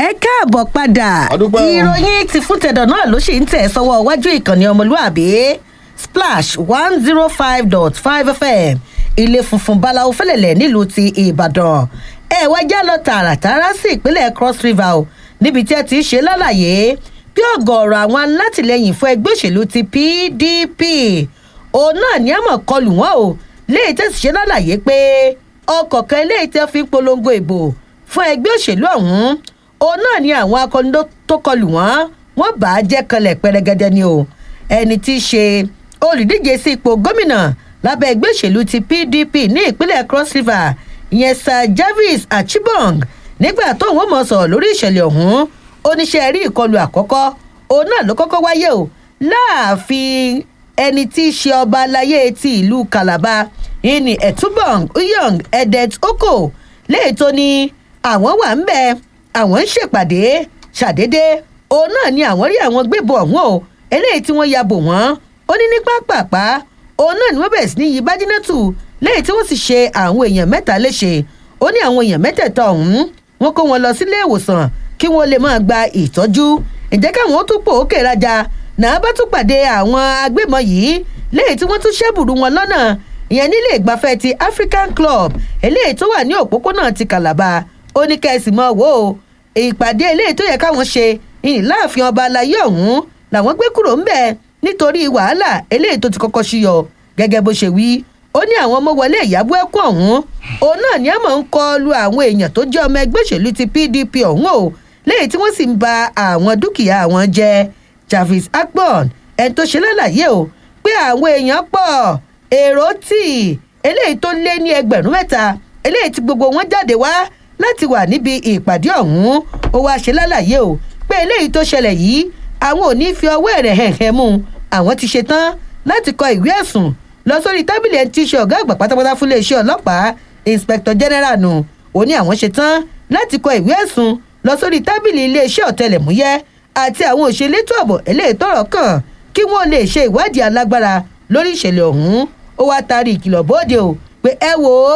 káàbọ̀ padà Adúpẹ́ o. ìròyìn ti fún tẹ̀dọ̀ náà ló ṣì ń tẹ̀ sọ́wọ́ iwájú ìkànnì ọmọlúàbí splash one zero five dot five fm ilé funfun báláwo fẹlẹ̀lẹ̀ nílùú ti ìbàdàn ẹ wá já lọ tààràtàrà sí ìpínlẹ̀ cross river o níbi tí ẹ ti ṣe lálàyé bí ọ̀gọ̀ọ̀rọ̀ àwọn alátìlẹyìn fún ẹgbẹ́ òṣèlú ti pdp òun náà ní àmọ̀ kọlù wọn o léyìí tẹ̀sí ṣe lálàyé pé ọkọ̀ kan eléyìí tẹ́ fi ń polongo ìbò fún ẹgbẹ́ òṣèlú ọ̀hún òun náà ni àwọn akọni tó- tó kọlù wọn wọn bá a jẹ́ kanlẹ̀ pẹrẹgẹdẹ ni o ẹni tí í ṣe olùdíje sí ipò gómìnà lábẹ́ ẹgbẹ́ òṣèlú ti pdp ní ìpínlẹ̀ cross river ìyẹn sir jarvis achibong nígbà tó ń mọ̀ sọ̀rọ̀ lórí ìṣẹ̀lẹ̀ ọ̀hún oníṣẹ́ rí ìkọlù àkọ́kọ́ òun náà ló kọ́kọ́ wáyé o láàfin ẹni tí í ṣe ọba aláyé ti ìlú calabar ìní ẹ̀túbọ̀n uyong edet oko léyìí tó ní àwọn wà ń bẹ àwọn ń ṣèpàdé ṣàdédé òun náà ni àwọn rí àwọn gbébọn ọ̀hún o eléyìí tí wọ́n ya bò wọ́n ó ní ní pápápá òun náà ni wọ́n bẹ̀rẹ̀ sí ní yí bájínátù léyìí tí wọ́n sì ṣe àwọn èèyàn mẹ́ta léṣe ó ní àwọn èèyàn mẹ́tẹ̀ẹ̀ta ọ̀hún wọ́n kó wọn lọ sílé ìwòsàn kí wọ́n lè máa gba ìtọ́jú ǹjẹ́ káwọn ó tún pò ó kèràjà náà bá tún pàdé àwọn agbébọn yìí léyìí tí wọ́n tún ṣẹ́bùrú wọn lọ́nà ìyẹn nílé ìgbafẹ́ ti african club eléyìí tó wà ní òpópónà ti calabar ó ní kẹ́sì mọ́ wò ó ìpàdé eléyìí tó yẹ káwọn ṣe ìyìn láàfin ọba alayé ọ̀hún làwọn gbé kúrò ń bẹ̀ nítorí wàhálà eléyìí tó ti kọ́kọ́ ṣíyọ gẹ́gẹ́ bó ṣe wí ó ní àwọn ọmọ wọlé ìyàbọ̀ ẹkún ọ̀hún òun náà ní àmọ́ ń kọ lu àwọn èèyàn tó jẹ́ ọmọ ẹgbẹ́ òṣèlú ti pdp ọ̀hún o léyìí tí wọ́n sì ń ba àwọn dúkìá àwọn jẹ́ jarvis akpon ẹni tó ṣe lálàyé o pé àwọn èèyàn pọ̀ èrò tì eléyìí tó lé ní ẹgbẹ̀rún mẹ́ta eléyìí tí gbogbo wọn jáde wá láti wà níbi ìpàdé ọ̀hún ó wáá ṣe lálàyé o pé eléyìí tó ṣẹlẹ̀ yìí àwọn ò ní fi ọwọ́ ẹ̀rẹ̀ hẹ̀hẹ̀ mú un àwọn ti ṣe tán láti kọ ìwé ẹ̀sùn lọ sórí tábìlì ẹni tí í ṣe ọ̀gá àgbà pátápátá fún iléeṣẹ́ ọlọ́pàá inspector general nù ó ní àwọn ṣe tán láti kọ ìwé ẹ̀sùn lọ sórí tábìlì iléeṣẹ́ ọ̀tẹlẹ̀múyẹ́ àti àwọn òṣèlétò ààbò eléyìí tọrọ kàn kí wọ́n lè ṣe ìwádìí alágbára lórí ìṣẹ̀lẹ̀ ọ̀hún ó wáá taari ìkìlọ̀ bóde o pé ẹ wò ó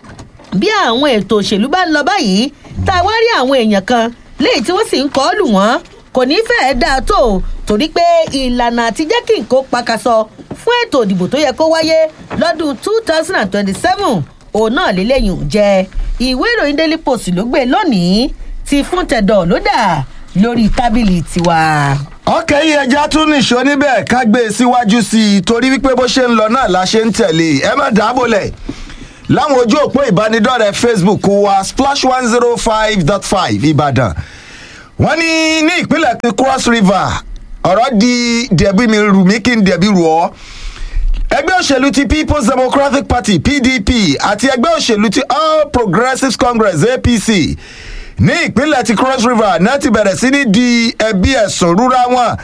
bí àwọn ètò òṣèlú bá ń lọ báyìí tá a wá rí àwọn èèyàn kan léyìí tí wọ́n sì ń kọ́ lù wọ́n kò ní fẹ́ẹ́ dáa tó o torí pé ìlànà àti jẹ́ kí nǹkan pakasọ fún ètò ìdìbò tó yẹ kó wáyé lọ́dún two thousand and twenty-seven òun náà lélẹ́yìn ò jẹ́ ìwé ìròyìn daily post ló gbé lónìí ti fún tẹ̀dọ̀ ló dà lórí tábìlì tiwa. ọkẹ́ yìí ẹja tún nìṣó níbẹ̀ ká gbé e síwájú sí i torí wípé bó ṣe ń lọ náà la ṣe ń tẹ̀lé ẹ má dábòlẹ̀ láwọn ojú òpó ìbánidọ́rẹ̀ẹ́ facebook wa splash one zero five dot five ìbàdàn wọ́n ní ní ìpínlẹ̀ ti cross river ọ̀rọ̀ di dẹ̀bí mi rù mí kí n dẹ̀bí rù ọ́ ẹgbẹ́ òṣèlú ti people's democratic party pdp àti ẹgbẹ́ òṣèlú ti all progressives congress apc ní ìpínlẹ̀ ti cross river náà ti bẹ̀rẹ̀ sí ní di ẹbí ẹ̀sùn rúra wọn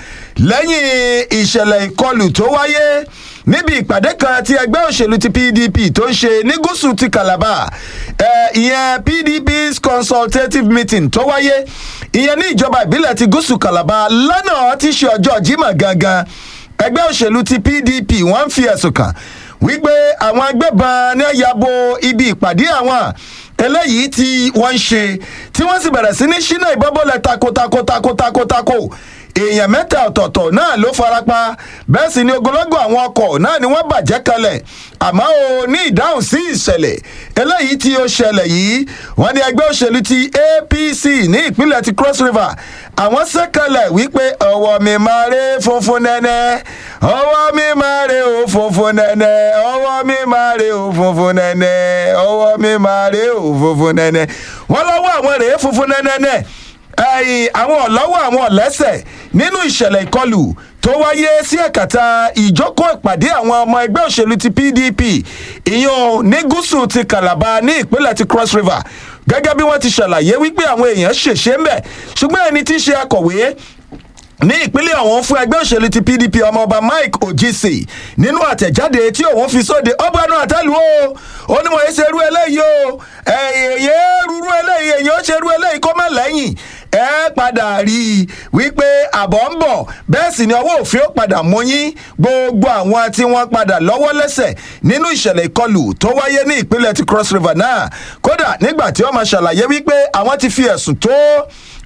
lẹ́yìn ìṣẹ̀lẹ̀ ìkọlù tó wáyé níbi ìpàdé kan tí ẹgbẹ́ òṣèlú ti pdp tó ń ṣe ní gúúsù ti calabar ẹ ìyẹn pdp's consultative meeting tó wáyé ìyẹn ní ìjọba ìbílẹ̀ ti gúúsù calabar lọ́nà tí í ṣe ọjọ́ jimoh gangan ẹgbẹ́ òṣèlú ti pdp wọ́n ń fi ẹ̀sùn kàn wípé àwọn agbébọn ní yabo ibi ìpàdé àwọn eléyìí tí wọ́n ń ṣe tí wọ́n sì bẹ̀rẹ̀ sí ní ṣínà ìbọ́bọ̀lẹ̀ takotakotakotakotako èèyàn mẹ́ta ọ̀tọ̀ọ̀tọ̀ náà ló farapa bẹ́ẹ̀ sì ni ogunlọ́gọ̀ àwọn ọkọ̀ náà ni wọ́n bàjẹ́ kalẹ̀ àmọ́ o ní ìdáhùn sí ìṣẹ̀lẹ̀ eléyìí tí ó ṣẹlẹ̀ yìí wọ́n ní ẹgbẹ́ òṣèlú ti apc ní ìpínlẹ̀ ti cross river àwọn sẹ́kẹ̀lẹ̀ wípé ọwọ́ mi máa ré funfun nẹ́nẹ́ ọwọ́ mi máa ré o funfun nẹ́nẹ́ ọwọ́ mi máa ré o funfun nẹ́nẹ́ ọwọ́ mi máa ré o funfun nẹ́nẹ́ wọ́n lọ́wọ́ àwọn rèé funfun nẹ́nẹ́ ẹ̀yìn àwọn ọ̀lọ́wọ́ àwọn ọ̀lẹ́sẹ̀ nínú ìṣẹ̀lẹ̀ ìkọlù tó wáyé sí ẹ̀kàtà ìjókòó ìpàdé àwọn ọmọ ẹgbẹ́ òṣèlú ti pdp ìyọ̀n ní gúúsù ti calabar ní ìpínlẹ̀ ti cross river gẹ́gẹ́ bí wọ́n ti ṣàlàyé wípé àwọn èèyàn ṣèṣe ń bẹ̀ ṣùgbọ́n ẹni tí í ṣe akọ̀wé ní ìpínlẹ̀ ọ̀hún fún ẹgbẹ́ òṣèlú ti pdp ọmọọba mike ojisi nínú àtẹ̀jáde tí òun fi sóde ọgbàánu àtẹ́lu o ó ní wọ́n yé ṣe irú eléyìí o èyí rúrú eléyìí èyí ó ṣe irú eléyìí kó má lẹ́yìn ẹ padà rí i wípé àbọ̀ ń bọ̀ bẹ́ẹ̀ sì ni ọwọ́ òfin ó padà mú yín gbogbo àwọn tí wọ́n padà lọ́wọ́ lẹ́sẹ̀ nínú ìṣẹ̀lẹ̀ ìkọlù tó wáyé ní ìpínlẹ̀ ti cross river náà kódà nígbà tí wọ́n máa ṣàlàyé wípé àwọn ti fi ẹ̀sùn tó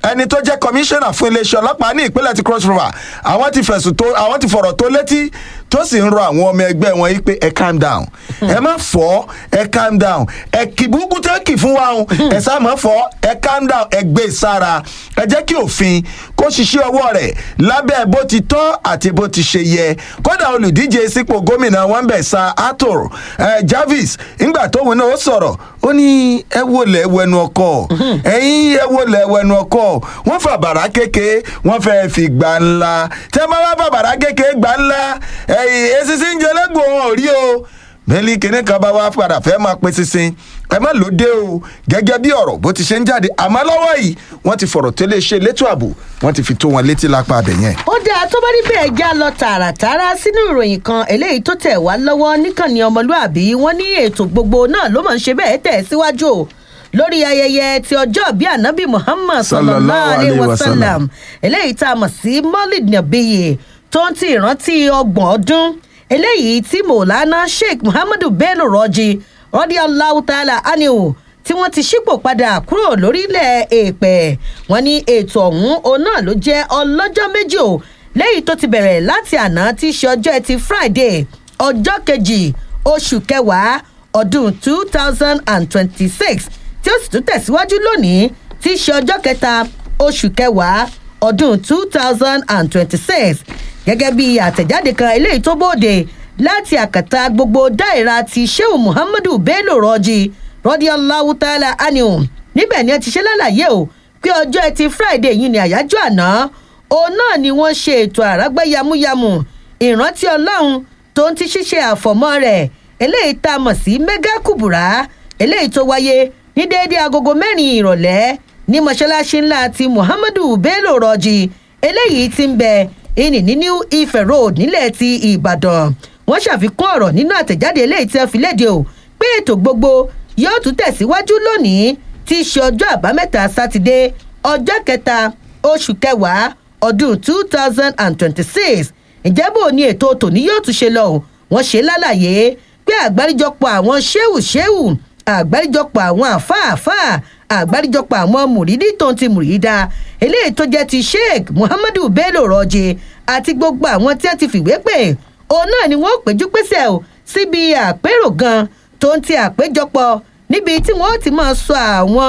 ẹni tó jẹ́ kọmíṣánná fún iléeṣẹ́ ọlọ́pàá ní ìpínlẹ̀ ti cross river àwọn ti fẹ̀sùn tó àwọn ti fọ̀rọ̀ tó létí tó sì ń rọ àwọn ọmọ ẹgbẹ́ wọn yìí pé ẹ calm down ẹ má fọ́ ẹ calm down ẹ kì búkú tẹ́ kì fún wa o ẹ sá má fọ́ ẹ calm down ẹ gbé sára ẹ jẹ́ kí òfin kó ṣiṣẹ́ ọwọ́ rẹ̀ lábẹ́ bó ti tọ́ àti bó ti ṣe yẹ kódà olùdíje sípò gómìnà wọn bẹ̀ sa arthur eh, jarvis ńgbà tóun náà ó sọ̀rọ̀ ó ní ẹ wọlé wẹnu ọkọ ẹyin ẹ wọlé wẹnu ọkọ wọn fà bàrà kéke wọn fẹẹ fi gbà ńlá tẹ bá wá fà bàrà kéke gbà ńlá ẹyìn esisi ń jẹlẹgbò wọn ò rí o bẹ́ẹ̀ni kinní kan bá wá padà fẹ́ máa pe sísin ẹ má ló dé o gẹ́gẹ́ bí ọ̀rọ̀ bó ti ṣe ń jáde àmọ́ lọ́wọ́ yìí wọ́n ti fọ̀rọ̀ tó lè ṣe létò ààbò wọ́n ti fi tó wọn létí lápá abẹ yẹn. ó dáa tó bá rí bẹ́ẹ̀ já lọ tààràtàrà sínú ìròyìn kan eléyìí tó tẹ̀ wá lọ́wọ́ níkànnì ọmọlúàbí wọ́n ní ètò gbogbo náà ló máa ń ṣe bẹ́ẹ̀ tẹ̀ síwájú o lórí ayẹyẹ ti ọjọ́ bíi anabi muhammad sallallahu alayhi wa sallam eléyìí tá a mọ̀ sí maulid nabiyi tó ń ti ìrántí ọgbọ̀n ọdún eléyìí tí mọ̀lánà sheikh muhammadu bello rọ́jí rọ́dí allahu ta'ala aniu tí wọ́n ti ṣípò padà kúrò lórílẹ̀ èèpẹ̀ wọ́n ní ètò ọ̀hún òun náà ló jẹ́ ọlọ́jọ́ méjì o lẹ́yìn tó ti bẹ̀rẹ̀ láti àná tí í ṣe ọjọ́ ẹtì friday ọjọ́ kejì oṣù kẹwàá ọdún two thousand and twenty-six tí ó sì tún tẹ̀síwájú lónìí tí í ṣe ọjọ́ kẹta oṣù kẹwàá ọdún two thousand and twenty-six gẹ́gẹ́ bí àtẹ̀jáde kan eléyìí tó bóde láti àkàtà gbogbo dáìra ti sheu muhammadu bello rọjí rọdí aláwùtálà anium níbẹ̀ ni ẹ ti ṣe lálàyé o pé ọjọ́ ẹtì friday yìí ni àyájọ́ àná òun náà ni wọ́n ṣe ètò àrágbá yamuyamu ìrántí ọlọ́run tó ń ti ṣíṣe àfọ̀mọ́ rẹ̀ eléyìí tá a mọ̀ sí mega kubura eléyìí tó wáyé ní déédéé agogo mẹ́rin ìrọ̀lẹ́ ní mọ́ṣáláṣí ńlá ti muhammadu bello rọjí eléyìí ti ń bẹ ìní ní new ife road nílẹ̀ ti ìbàdàn wọ́n ṣàfikún ọ̀rọ̀ nínú àtẹ̀jáde eléyìí tí wọ́n fi léde o pé ètò gbogbo yóò tún tẹ̀síwájú lónìí tí í ṣe ọjọ́ àbámẹ́ta sátidé ọjọ́ kẹta oṣù kẹwàá ọdún two thousand and twenty-six ǹjẹ́ bò ní ètò tòní yóò tún ṣe lọ o wọ́n ṣe lálàyé pé àgbáríjọpọ̀ àwọn ṣéwù ṣéwù àgbáríjọpọ̀ àwọn àfáàfáà àgbáríjọpọ̀ àwọn mùrídí tó ń ti mùrídà eléyìí tó jẹ́ ti sheikh muhammadu bello rọ́jẹ àti gbogbo àwọn tí wọ́n ti fìwé pè òun náà ni wọ́n péjú pésẹ̀ o síbi àpérò gan tó ń ti àpéjọpọ̀ níbi tí wọ́n ti máa sọ àwọn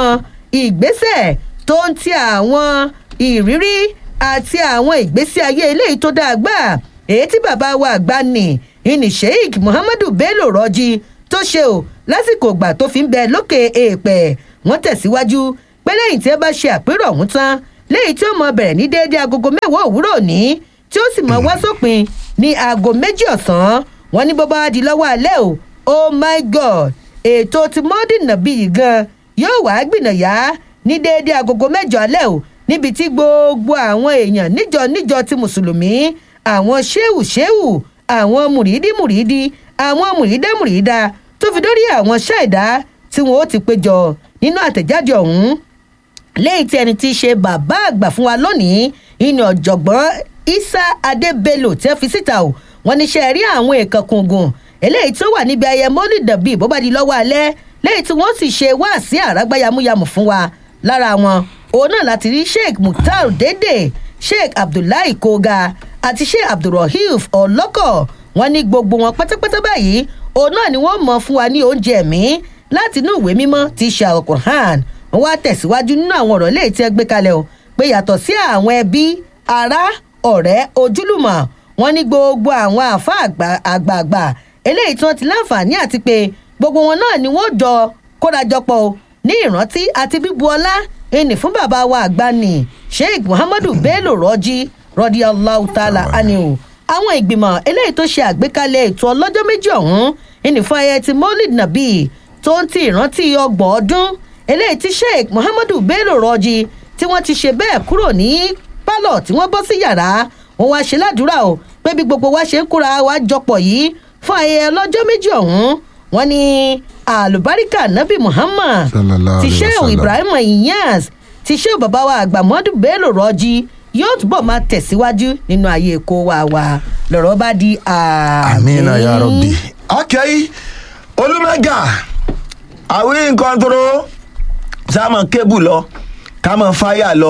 ìgbésẹ̀ tó ń ti àwọn ìrírí àti àwọn ìgbésí ayé eléyìí tó dáa gbà èyí tí bàbá wa àgbà nì ìní sheikh muhammadu bello rọ́jí tó ṣe o lásìkò ìgbà tó fi ń bẹ lókè èèpẹ̀ wọ́n tẹ̀síwájú pé lẹ́yìn tí ẹ bá ṣe àpérò ọ̀hún tán lẹ́yìn tí ó mọ bẹ̀rẹ̀ ní déédéé agogo mẹ́wàá òwúrọ̀ òní tí ó sì mọ wá sópin ní aago méjì ọ̀sán wọn ní bó bá di lọ́wọ́ alẹ́ o oh my god ètò ti mọ́dún nàbí yìí gan yóò wá gbìnàyà ní déédéé agogo mẹ́jọ alẹ́ o níbi tí gbogbo àwọn èèyàn níjọ níjọ ti mùsùlùmí àwọn ṣéwù ṣéwù àwọn mùrídí mùrídí àwọn mùrídá mùrídá tó fi dórí àwọn ṣáìdá tí wọn ó ti péjọ nínú àtẹ̀jáde ọ̀hún lẹ́yìn tí ẹni tí í ṣe bàbá àgbà fún wa lónìí ìní ọ̀jọ̀gbọ́n isa adébélò tẹ́ fi síta o wọ́n ní ṣe rí àwọn èèkàn kùngùn eléyìí tó wà níbi ayẹyẹ mọ́lìdàbí bó bá di lọ́wọ́ alẹ́ lẹ́yìn tí wọ́n sì ṣe wá sí àrágbá yamuyamu fún wa lára wọn òun náà láti rí sheikh mukhtar dédé sheikh abdullahi koga àti sheikh abdulrahif ọlọ́kọ̀ wọ́n ní gbogbo wọn pátápátá báyìí òun náà ni wọ́n mọ̀ fún wa ní oúnjẹ ẹ̀mí láti inú ìwé mímọ́ ti ṣe alukur'an wọ́n wá tẹ̀síwájú nínú àwọn ọ̀rọ̀ léyìí tí ẹ gbé kalẹ̀ o pé yàtọ̀ sí àwọn ẹbí ará ọ̀rẹ́ ojúlùmọ̀ wọ́n ní gbogbo àwọn àfa àgbààgbà eléyìí tí wọ́n ti láǹfààní àti pé gbogbo wọn náà ni wọ́n jọ kórajọpọ̀ o ní ìrántí àti bíbu ọlá ẹnì fún bàbá wa àgbà ní sheikh muhammadu bello rọjí rọdí allahu ta'ala aniu àwọn ìgbìmọ̀ eléyìí tó ṣe àgbékalẹ̀ ètò ọlọ́jọ́ méjì ọ̀hún ẹnì fún ayẹyẹ ti maulid nabi tó ń ti ìrántí ọgbọ̀n ọdún eléyìí tí sheikh muhammadu bello rọjí tí wọ́n ti ṣe bẹ́ẹ̀ kúrò ní pálọ̀ tí wọ́n bọ́ sí yàrá wọn wá ṣe ládùúrà o pé bí gbogbo wa ṣe ń kóra wa jọpọ̀ yìí fún ayẹyẹ ọlọ́jọ́ méjì ọ̀hún wọn ní àlùbáríkà nabi muhammad Sallallahu ti alaihi sheikh wasallam. ibrahim iyas ti sheikh bàbá wa àgbà mọ́dù bello rọjí yóò túbọ̀ máa tẹ̀síwájú nínú ayé èkó wa wa lọ́rọ̀ bá di àmì. amina ya rabbi. akẹ́yí olùmọ̀gà àwí nǹkan tó sáàmù kébù lọ kámọ̀ fáyà lọ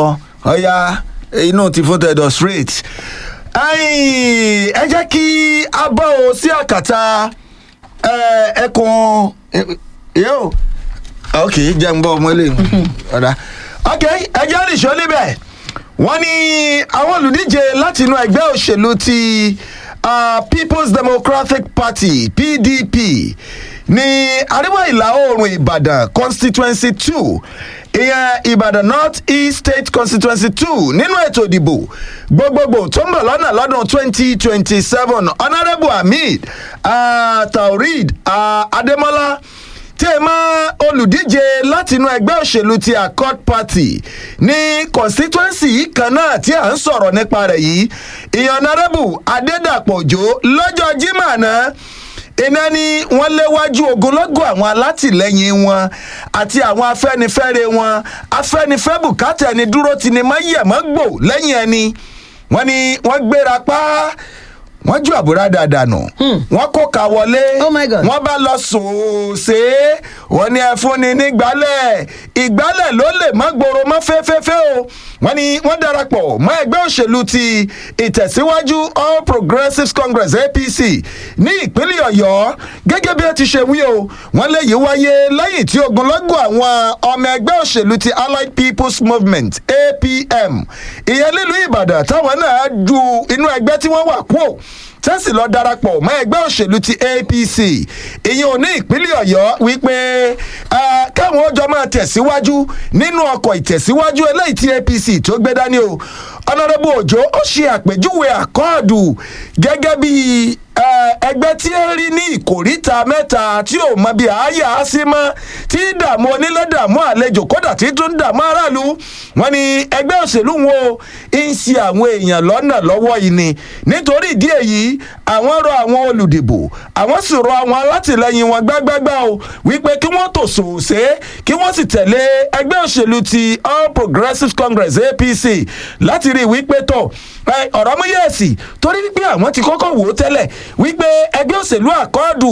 ọ̀ya inú ti fún tẹ̀dọ̀ straight. Ẹ̀yin, ẹ jẹ́ kí a bọ́ o sí àkàtà ẹ, ẹkùn yóò ok jẹ́ ń bọ́ ọmọ ilé ọ̀dà ok ẹ jẹ́ nìṣó níbẹ̀ wọ́n ní àwọn olùdíje láti inú ẹgbẹ́ òṣèlú ti uh, people's democratic party pdp ní àríwá ìlà oòrùn ìbàdàn constituency two ìyẹn ìbàdàn north east state constituency two nínú ètò ìdìbò gbogbogbò tó ń bọ̀ lọ́nà lọ́dún twenty twenty seven honourable hamid uh, taurid uh, ademola tí ẹ máa olùdíje látinú ẹgbẹ́ òṣèlú ti accord party ní constituency yìí kan náà tí à ń sọ̀rọ̀ nípa rẹ̀ yìí ìyànnárẹ́bù adédàpọ̀ òjò lọ́jọ́ jimá náà iná ni wọ́n léwájú ogunlọ́gọ̀ àwọn alátìlẹyìn wọn àti àwọn afẹ́nifẹ́re wọn afẹ́nifẹ́ bùkátà ẹni dúró ti ni má yẹ̀mọ́ gbò lẹ́yìn ẹni wọ́n ní wọ́n gbéra pa wọ́n ju àbúradà dànù wọ́n kó ka wọlé Oh my God. wọ́n bá lọ sòòsè wọ́n ní ẹ fúnni nígbàlẹ̀ ìgbàlẹ̀ ló lè má gbòòrò mọ́ fẹ́fẹ́fẹ́ o wọ́n ní wọ́n darapọ̀ mọ́ ẹgbẹ́ òṣèlú ti ìtẹ̀síwájú all progressives congress apc ní ìpínlẹ̀ ọ̀yọ́ gẹ́gẹ́ bí ẹ ti ṣe wí o wọ́n léyìí wáyé lẹ́yìn tí ogunlọ́gọ̀ àwọn ọmọ ẹgbẹ́ òṣèlú ti allied people's movement apm ìyẹn nílùú ìbàdàn táwọn náà ju inú ẹgbẹ́ tí wọ́n wà kúò tẹ́sí lọ darapọ̀ mọ́ ẹgbẹ́ òṣèlú ti apc ìyẹn ò ní ìpínlẹ̀ ọ̀yọ́ wípé ah, káwọn ọjọ́ máa tẹ̀síwájú nínú ọkọ̀ ìtẹ̀síwájú eléyìí tí apc tó gbé dání o ọ̀nàdẹ́bù òjò ó ṣe àpèjúwe àkọọ́dù gẹ́gẹ́ bí eh, ẹgbẹ́ tí ń rí ní ìkòríta mẹ́ta tí ò mọ bí àáyá á sí mọ́ tí dààmú onílé dààmú àlejò kódà tí tún dààmú aráàlú wọn ni ẹgbẹ́ òṣèlú wo ń ṣe àwọn èèyàn lọ́nà lọ́wọ́ yìí ni nítorí ìdí èyí àwọn rọ àwọn olùdìbò àwọn sì rọ àwọn alátìlẹyìn wọn gbágbágbá o wípé kí wọ́n tò sòòsé kí wọ́n sì tẹ̀lé ẹgbẹ́ òṣèlú ti all progressives congress apc láti rí i wípé tọ̀ ẹ, ọ̀rọ̀ mú yẹ̀sì torí wípé àwọn ti kọ́kọ́ wò ó tẹ́lẹ̀ wípé ẹgbẹ́ òṣèlú àkọọ́dù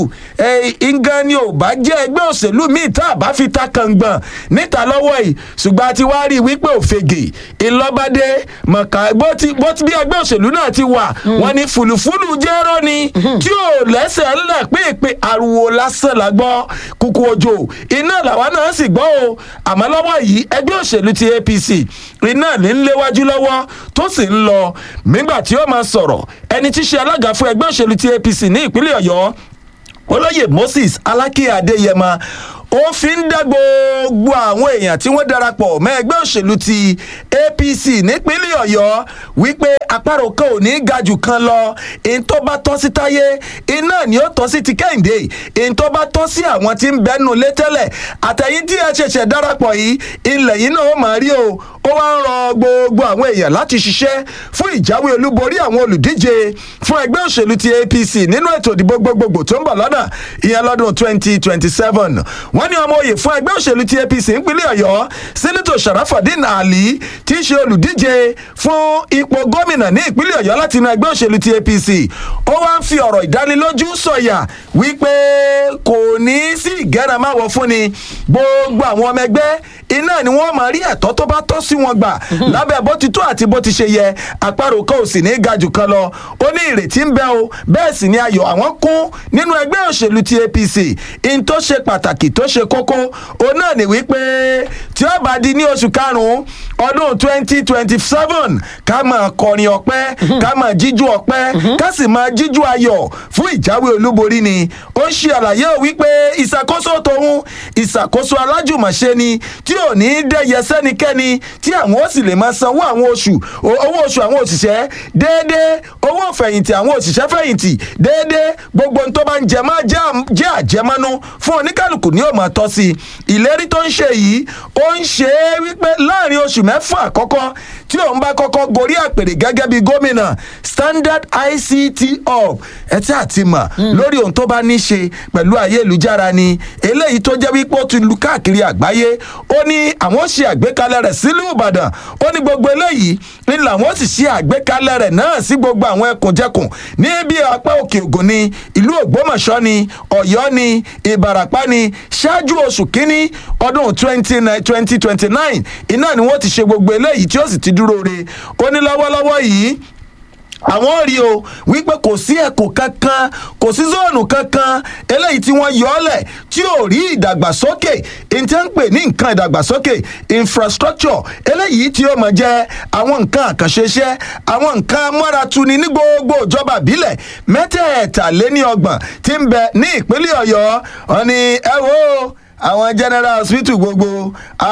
ngan ni ò bá jẹ́ ẹgbẹ́ òṣèlú míì tá a bá fi ta kàngbọ̀n níta lọ́wọ́ yìí ṣùgbọ́n a ti wá rí i wípé òfegè ìlọ́bàdé mọ̀ká bó ti bó ti bí ẹgbẹ́ òṣèlú náà ti wà wọ́n ní fùlùfùlù jẹ́rọ́ ni tí ò lẹ́sẹ̀ ńlẹ̀ pé ariwo lásán la gbọ́ kúkú òjò iná làwa náà sì gbọ́ o àmọ́ lọ́wọ́ yìí ẹgbẹ́ òṣèlú ti apc iná ní ń léwájú lọ́wọ́ tó sì ń lọ nígbà tí ó máa sọ̀rọ̀ ẹni tí í ṣe alága fún ẹgbẹ́ òṣèlú ti apc ní ìpínlẹ̀ ọ̀yọ́ olóyè moses alákè adéyẹmọ ó fi ń dá gbogbo àwọn èèyàn tí wọ́n darapọ̀ mọ́ ẹgbẹ́ òṣèlú ti apc nípínlẹ̀ ọ̀yọ́ wípé àparò kan ò ní í ga jù kan lọ èyí tó bá tọ́ sí táyé iná ni ó tọ́ sí ti kẹ́hìndé èyí tó bá tọ́ sí àwọn tí ń bẹ́nu lé tẹ́lẹ̀ àtẹ̀yìn tí ẹ ṣẹ̀ṣẹ̀ darapọ̀ yìí ilẹ̀ yìí náà ó máa rí o ó wá ń rọ gbogbo àwọn èèyàn láti ṣiṣẹ́ fún ìjáwé olúborí àwọn olùdíje fún ẹgbẹ́ òṣèlú ti apc nínú ètò ìdìbò gbogbogbò tó ń bọ̀ lọ́nà ìyẹn lọ́dún twenty twenty seven wọ́n ní ọmọ òye fún ẹgbẹ́ òṣèlú ti apc nípínlẹ̀ ọ̀yọ́ sẹ́nitọ̀ sharafadin ali tí í ṣe olùdíje fún ipò gómìnà ní ìpínlẹ̀ ọ̀yọ́ láti inú ẹgbẹ́ òṣèlú ti apc ó wá ń fi ọ̀rọ̀ ìdánilójú sọ̀yà wípé kò ní sí ìgẹ́ràmáwọ̀ fúnni gbogbo àwọn ọmọ ẹgbẹ́ iná ni wọ́n máa rí ẹ̀tọ́ tó bá tọ́ sí wọn gbà lábẹ́ bó ti tó àti bó ti ṣe yẹ àparò kan ò sì ní ga jù kan lọ ó ní ìrètí ń bẹ o bẹ́ẹ̀ sì ni ayọ̀ àwọn kún nínú ẹgbẹ́ òṣèlú ti apc in tó ṣe pàtàkì tó ṣe kókó òun náà ní wípé tí ó bá di ní oṣù karùn-ún ọdún twenty twenty seven ká máa kọrin ọpẹ́ ká máa jíjú ọpẹ́ ká sì máa jíjú ayọ̀ fún ìjáwé olúborí ni ó ṣe àlàyé wípé ìṣàkóso tòun ìṣàkóso alájùmọ̀ṣe ni tí ò ní í dẹ́yẹ sẹ́nikẹ́ni tí àwọn ó sì lè máa sanwó àwọn oṣù owó oṣù àwọn òṣìṣẹ́ déédéé owó fẹ̀yìntì àwọn òṣìṣẹ́ fẹ̀yìntì déédéé gbogbo ohun tó bá ń jẹ máa jẹ́ àjẹmọ́nú fún oníkálukú ní òmò tọ́ sí i ìlérí tó ń ṣe yìí ó ń ṣe é wípé láàrin oṣù mẹ́fà àkọ́kọ́ tí òun bá kọ́kọ́ gorí àpèrè gẹ́gẹ́ bí gómìnà standard ict hub ẹ tí a ti mọ̀ lórí ohun tó bá ní ṣe pẹ̀lú ayélujára ni eléyìí tó jẹ́ wípé ó ti lu káàkiri àgbáyé ó ní àwọn ṣe àgbékalẹ̀ rẹ̀ sílùú ìbàdàn ó ní gbogbo eléyìí ní làwọn sì ṣe àgbékalẹ̀ rẹ̀ náà sí gbogbo àwọn ẹkùnjẹkùn ní bí apá òkè ògùn ni ìlú ògbómọ̀ṣọ́ ni ọ̀yọ́ ni ìbàràpá ni ṣáájú oṣù kínní ọdún twenty twenty twenty nine iná ni wọ́n ti ṣe gbogbo eléyìí tí ó sì ti dúró dúró re ó ní lọ́wọ́lọ́wọ́ yìí àwọn rí o wípé kò sí ẹ̀kọ́ kankan kò sí zóònù kankan eléyìí tí wọ́n yọ ọ́ lẹ̀ tí ò rí ìdàgbàsókè ntẹ́ ń pè ní nǹkan ìdàgbàsókè infrastructure eléyìí tí ó mọ̀ jẹ́ àwọn nǹkan àkànṣeṣẹ́ àwọn nǹkan amọ́ratuni ní gbogbo ìjọba ìbílẹ̀ mẹ́tẹ̀ẹ̀tàléníọgbọ̀n tí ń bẹ ní ìpínlẹ̀ ọ̀yọ́ wọn ni ẹ wo àwọn general hospital gbogbo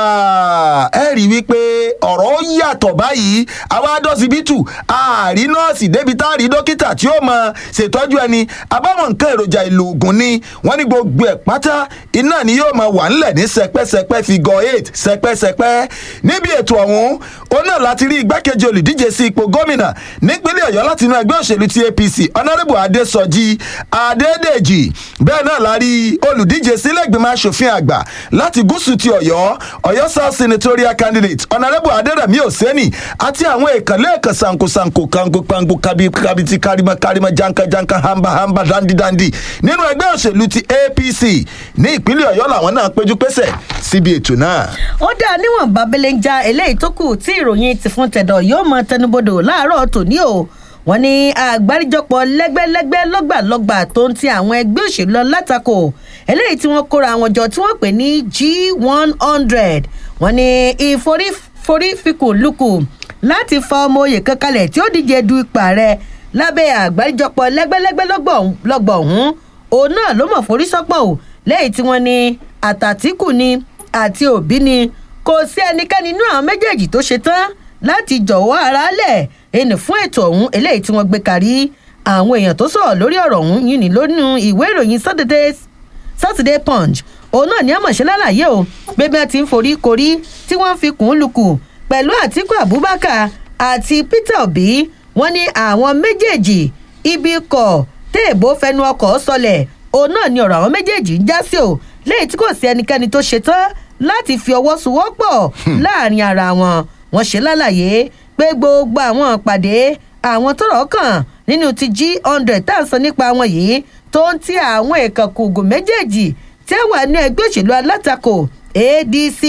ẹ rí wípé ọ̀rọ̀ yàtọ̀ báyìí àwa dọ́sibítù àárí nọ́ọ̀sì débi tá a rí dókítà tí ó mọ ṣètọ́jú ẹni àbáwọn nǹkan èròjà ìlò ògùn ni wọ́n ní gbogbo ẹ̀ pátá iná ni yóò mọ wà ńlẹ̀ ní sẹpẹ́sẹpẹ́ figure eight sẹpẹ́sẹpẹ́ níbi ètò ọ̀hún ó náà láti rí igbákejì olùdíje sí ipò gómìnà nípínlẹ̀ ọ̀yọ́ láti inú ẹgbẹ́ òṣèlú ti apc honourable adésọjí adédèjì bẹ́ẹ̀ náà la rí olùdíje sílẹ̀gbìmọ̀ asòfin àgbà láti gúúsù ti ọ̀yọ́ ọ̀yọ́ south senatorial candidate honourable adérẹ̀mí òsẹ́nì àti àwọn èkánlẹ̀ èkán sankosanko kangopango kabiti karima karima jankajanka hamba hamba dandidandi nínú ẹgbẹ́ òṣèlú ti apc ní ìpínlẹ̀ ọ̀yọ́ làwọn náà péjú pésẹ̀ síbi ètò náà. ó dáa níwọ̀n bábélé ń já eléyìí tó kù tí ìròyìn ti fún tẹ̀dọ̀ yóò mọ tẹnubodò láàárọ̀ tòní o wọn ní àgbáríjọpọ̀ lẹ́gbẹ́lẹ́gbẹ́ lọ́gbàlọ́gbà tó ń ti àwọn ẹgbẹ́ òṣèlú lọ látakò eléyìí tí wọ́n kóra àwọn jọ tí wọ́n pè ní g one hundred wọn ní ìforífikùn lukù láti fa ọmọ oyè kankanlẹ̀ tí ó díje du ipò ààrẹ lábẹ́ àgbáríjọpọ̀ lẹ́gbẹ́lẹ́gbẹ́ lọ́gbà ọ̀hún òun náà ló mọ̀ forí sọ́pọ̀ o lẹ́yìn tí wọ́n ní àtàtìkù ni àti òbí ni kò sí ẹnikẹ́ni nínú àwọn méjèèjì tó ṣe tán láti jọ̀wọ́ ara lẹ̀ ẹnì fún ètò ọ̀hún eléyìí tí wọ́n gbé kárí àwọn èèyàn tó sọ̀rọ̀ lórí ọ̀rọ̀ ọ̀hún yìí ní lónìí ìwé ìròyìn saturday saturday punch òun náà ní àmọ̀ṣẹ́ lálàyé o pé bí wọ́n ti ń forí korí tí wọ́n fi kùn ún lukù pẹ̀lú àtiku abubakar àti peter obi wọ́n ní àwọn méjèèjì ibi kọ̀ téèbó fẹnu ọkọ̀ sọlẹ̀ òun náà ní ọ̀rọ̀ àwọn méjèèjì ń já sí o lẹ́yìn tí kò sí ẹnikẹ́ni tó ṣetán láti fi ọwọ́ sowọ́pọ̀ láàrin ara wọn wọ́n ṣe lálàyé pé gbogbo àwọn ìpàdé àwọn tọrọ kàn nínú ti g hundred tá à ń sọ nípa wọn yìí tó ń ti àwọn ìkànkùgùn méjèèjì tí wà ní ẹgbẹ́ òṣèlú alátakò adc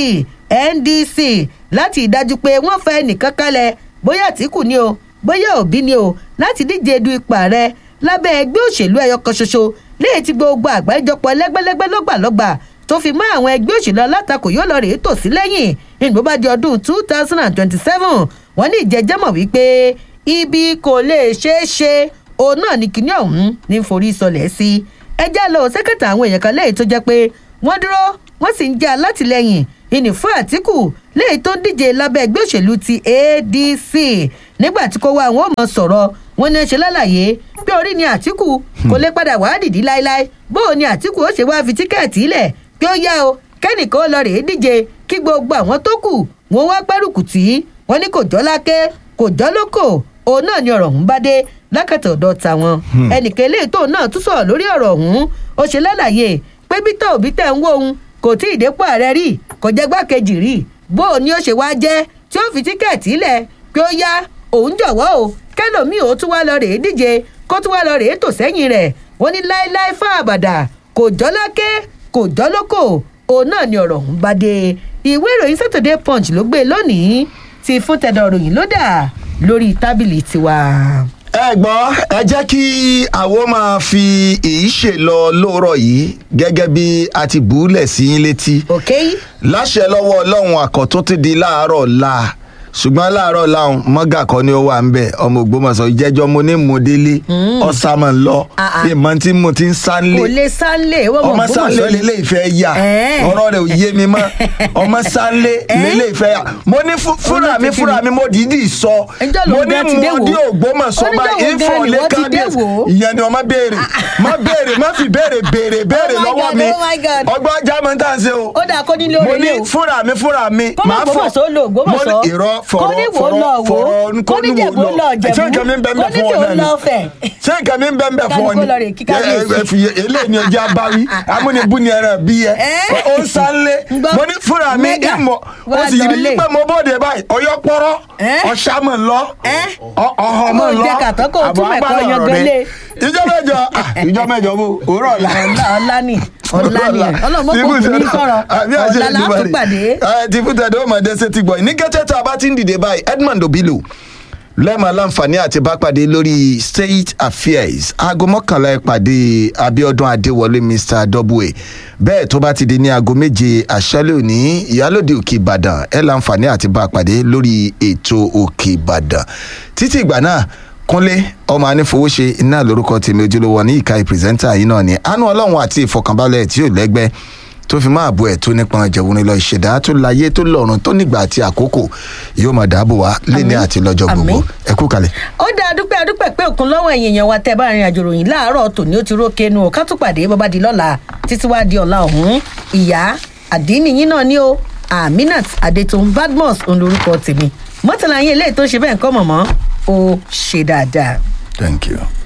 ndc láti ìdájú pé wọ́n fẹ́ nìkan kalẹ̀ bóyá àtìkù ni o bóyá òbí ni o láti díje du ipò ààrẹ lábẹ́ ẹgbẹ́ òṣèlú ẹyọ kan ṣoṣo léyìí tí gbogbo àgbáríjọpọ̀ lẹ́gbẹ́lẹ́gbẹ́ lọ́gbàlọ́gbà tó fi mọ́ àwọn ẹgbẹ́ òṣèlú alátakò yóò lọ rèé tò sí lẹ́yìn ìgbó bá di ọdún two thousand and twenty-seven wọ́n ní ìjẹ́jẹ́mọ̀ wípé ibi kò lè ṣeé ṣe òun náà ní kinní ọ̀hún ní forí sọlẹ̀ sí ẹjẹ́ lọ sẹ́kẹ̀tà àwọn èèyàn kan lẹ́yìn tó jẹ́ pé wọ́n dúró wọ́n sì ń jẹ́ alátìlẹyìn ìní fún àtìkù lẹ́yìn tó ń díje lábẹ́ ẹgbẹ́ òṣèlú ti adc nígbà tí kò wá àwọn ọmọ sọ̀rọ̀ wọn ní ṣe lálàyé pé orí ni àtìkù kò lè padà wá dìdí láéláé bóun ni àtìkù ó ṣe wá fi tíkẹ́ẹ̀tì ilẹ̀ pé ó yá o kẹ́nìkan ó lọ rèé díje kí gbogbo àwọn tó kù wọn wá gbárùkù tí wọn ní kò jọ́ lákẹ́ kò jọ́ lóko òun náà ni ọ̀rọ̀ ọ̀hún bá dé lákàtà ọ̀dọ̀ tàwọn ẹnìkan eléyìí tóun náà tún sọ̀rọ̀ lórí ọ̀rọ̀ ọ̀hún ó ṣe lálàyé pé bítọ̀ òbí tẹ̀ ń wó òun kò tí ì dépò ààrẹ rí kò jẹ́ gbákejì rí bó o ní ó ṣe wá jẹ́ tí ó fi tíkẹ́ẹ̀tì lẹ̀ pé ó yá òun jọ̀wọ́ o kẹ́lòmíì ó tún wá lọ rèé díje kó tún wá lọ rèé tò sẹ́yìn rẹ̀ wọ́n ní láéláé fún àbàdà kò jọ́ lákẹ́ kò jọ́ lóko òun náà ni ọ̀rọ̀ ọ̀hún bá dé ìwé ìròyìn saturday punch ló gbé lónìí ti fún tẹ̀dọ̀ ròyìn lódà lórí tábìlì tiwa. ẹ gbọ́ ẹ jẹ́ kí àwo máa fi èyí ṣe lọ lóòrọ̀ yìí gẹ́gẹ́ bí a ti bùúlẹ̀ sí yín létí ok láṣẹ lọ́wọ́ ọlọ́run àkọ́tún ti di láàárọ̀ la ṣùgbọ́n láàárọ̀ làwọn mọ́gà kọ́ ni ó wà ń bẹ̀ ọmọ ògbómọ̀ṣọ́ ìjẹ́jọ́ mo ní mo délé ọ̀sàmọ̀ ń lọ Ah, ah. ìmọ̀ tí mo ti ń sánlé kò lè sánlé wọ́n mọ̀ ọmọ sánlé Ògbómọ̀ṣọ́ ni. lélẹ̀ ìfẹ́ yà Ẹ̀ẹ́. ọ̀rọ̀ rẹ̀ ò yé mi mọ́ ọmọ sánlé Ẹ̀ẹ́. lélẹ̀ ìfẹ́ yà mo ní fú- fúnra mi Olókìkí fúnra ni. mi mo dìídì sọ Ẹjọ́ ló mo ní gan ti dé mo wò. dé ògbómọ̀ṣọ́ Oníjọ́ báyìí wo gan ìfọ̀ ni lé wọ́n ti dé kábíyèsí wò? ìyẹn ni ọmọ béèrè má béèrè má fi béèrè béèrè béèrè Oh my lọ́wọ́ God, mi oh my God. ọgbọ́n jámọ́ tá à ń ṣe o ó dáa kó nílé mo orin ní lé o fúnra mi fúnra mi kó má Ògbómọ̀ṣọ́ lọ Ògbómọ̀ṣọ́ mo ní ìrọ́ kó fọ̀rọ̀ ní wò ó lọ fọ̀rọ̀ wò ó fọ̀rọ̀ kó ní jẹ̀bú lọ jẹ̀bú ṣé nǹkan mi ń bẹ́ ń bẹ́ kó ní fún ọ tí ò náà ni lọ fẹ̀. ṣé nǹkan mi ń bẹ́ ń bẹ́ fún ọ Kálukú lọ rè ni kí kábíyèsí. Ẹ- ẹ- fi- eléyìí ni ọjà báwí amúnibú ni ẹran bí yẹ Ẹ́. ó ń sánlé Ń gbọ́. mo ní fúnra mi Mega. ìmọ̀ ó Wá sì rí lọlé. pé mo bóde báyìí ọyọ́ pọ́rọ́ Ẹ́. ọ̀ṣàmọ̀ lọ Ẹ́. ọ- ọ̀họ̀ Mo mọ̀ lọ jẹ kàtọ́ kó o àbọ̀ túmọ̀ ẹ̀kọ́ agbára yan ọ̀rọ̀ gan rẹ. lé. ìjọ mẹjọ ah, ìjọ mẹjọ bó òwúrọ̀ ọ̀la ọ̀la ọ̀la ni ọ̀la ni ọlọ́mọ kò kù ní sọ̀rọ̀ ọ̀la la tún pàdé. ti fún tẹ̀dọ̀ ọmọdé ṣe ti gbọ́ ní kẹ́tẹ́ tá a bá ti ń dìde báyìí edmond obilu lẹ́ẹ̀ma láǹfààní àti bá pàdé lórí state affairs aago mọ́kànlá ìpàdé abiodun adéwọlé mr double bẹ́ẹ̀ tó bá ti di ní aago méje àṣálẹ́ òní ìyálòde òkè ìbàdàn ẹ̀ láǹfààní àti bá pàdé lórí ètò òkè ìbàdàn títí ìgbà náà kúnlé ọmọ anífowóṣe iná lórúkọ tèmi ojúlówó ní ìka ìpìrìsẹ́ńtà yìí náà ni àánú ọlọ́run àti ìfọkànbalẹ̀ tí ò lẹ́gbẹ́ tó fi máa bo ẹ̀ tó nípọn jẹ̀wọ́n lọ ìṣẹ̀dá tó láyé tó lọ́run tó nígbà àti àkókò yóò máa dáàbò wá léni àti lọ́jọ́ gbogbo Àmín. ẹ kú kalẹ̀. ó dá adúpẹ́ adúpẹ́ pé òkun lọ́wọ́ ẹ̀yìn èèyàn wa tẹ́ bá rìn àjò ròyìn láàárọ̀ tòní ó ti rókè nu ká tún pàdé bọ́bá di lọ́la títí wá di ọ̀la ọ̀hún ìyá àdínníyìn náà ni ó aminat adetun badmus òun lorúkọ tèmi mọ́tàlá yín eléyìí tó ṣe bẹ́ẹ̀ ń kọ́ mọ̀mọ́ ó ṣe dáadáa. thank you.